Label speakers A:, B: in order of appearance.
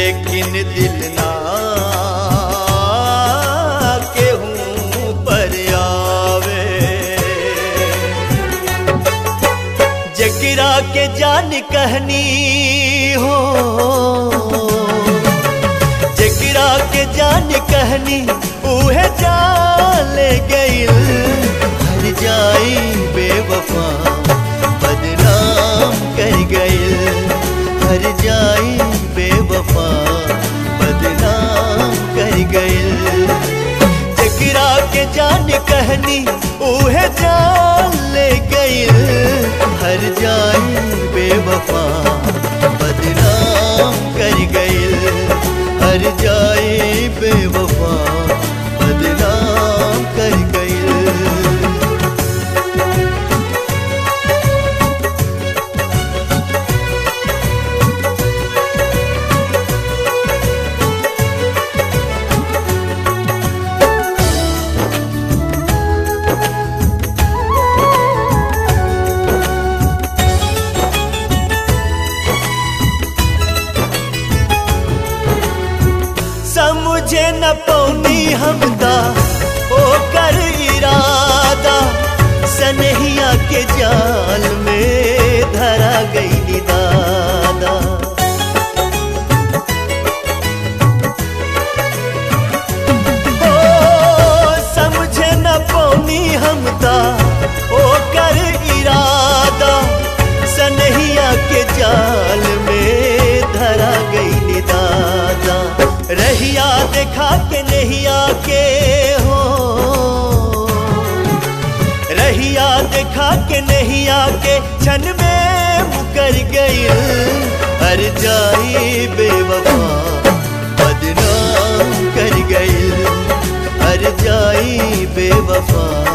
A: लेकिन दिल ना केहू पर आवे जगिरा के जान कहनी हो जगिरा के जान कहनी उहे जान ले गइल हर जाई बेवफा बदनाम कर गइल हर जाई बेवफा बदनाम कर गइल जगिरा के जान कहनी उहे जान ले गइल हर जाई बेवफा बदनाम कर गइल हर जाई बेवफा बदनाम कर गइल समझे न पौनी हमदा ओ कर इरादा सनहिया के जाल में धरा गई दादा ओ समझे न पौनी हमदा ओ कर इरादा सनहिया के जाल में धरा गई दादा रहिया देखा के नहिया के हो रहिया देखा के नहिया के क्षण में मुकर गई हर जाई बेवफा बदनाम कर गई हर जाई बेवफा